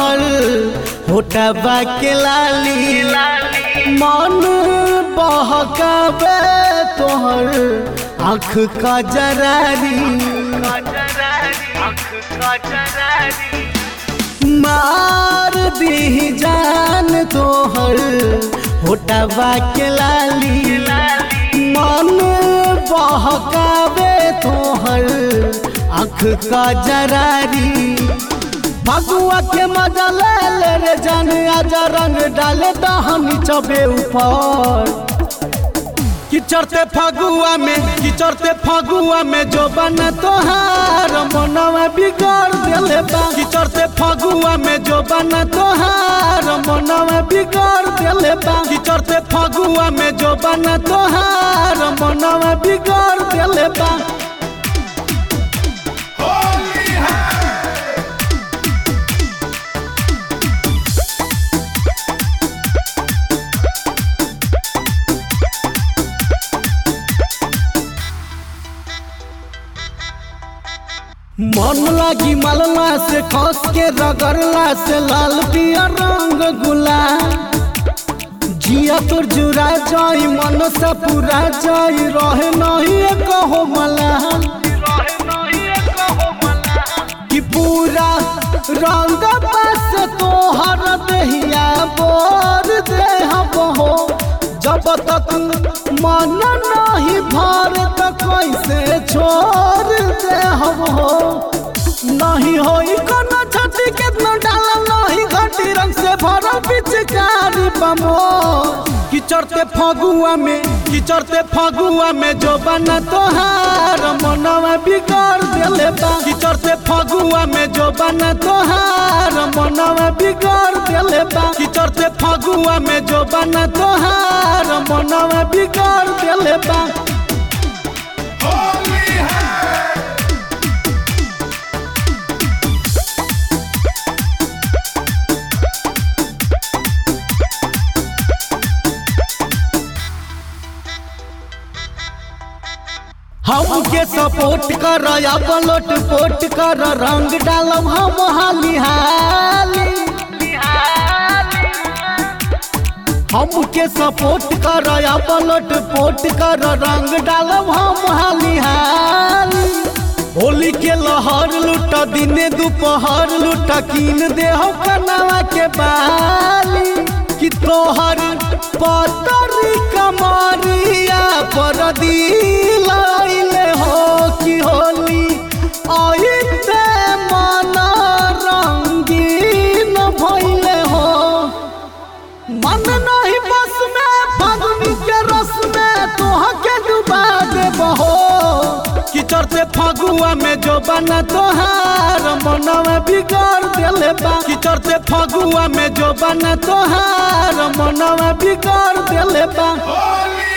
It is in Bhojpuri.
तोहर होटबा के लाली मन बहकावे तोहर आँख का जरारी मार दी जान तोहर होटबा के लाली मन बहकावे तोहर आँख का जरारी फगुआ के मजा ले ले रे जान आजा रंग डाले दहनी चबे ऊपर किचरते फगुआ में किचरते फगुआ में जो बन तोहार मनवा बिगाड़ देले बा किचरते फगुआ में जो बन तोहार मनवा बिगाड़ देले बा किचरते फगुआ में जो बन तोहार मनवा बिगाड़ देले बा मन लागी मलला से खस के रगड़ला से लाल पिया रंग गुला जिया तोर जुरा जाई मन से पूरा जाई रहे नहीं कहो मला कि पूरा रंग बस तोहर देहिया बोर देह बहो जब तक मन नहीं भर त कैसे छोड़ दे हम हो नहीं होई कोनो छठी कितना डाला नहीं घटी रंग से भरा पिचकारी बमो किचरते फगुआ में किचरते फगुआ में जो बना तोहार मनवा बिगाड़ देले बा किचरते फगुआ में जो बना तोहार मनवा बिगाड़ देले बा किचरते फगुआ में जो बना तोहार मनवा बिगाड़ देले बा हमके सपोर्ट कर या पलट पोट कर रंग डालब हम हाली हाली हमके सपोर्ट कर या पलट पोट कर रंग डालब हम हाली हाली होली के लहर लूट दिने दोपहर लूट कीन दे हो कनवा के बाली कि तोहर पतरी कमरिया पर दिलाइले हो कि होली आइते मन रंगीन भइले हो मन नहीं बस में फागुनी के रस में तोह के डुबा देबहो किचरते फगुआ में जो बना तोहार मनवा बिगाड़ देले बा किचरते फगुआ में जो बना तोहार मनवा बिगाड़ देले बा होली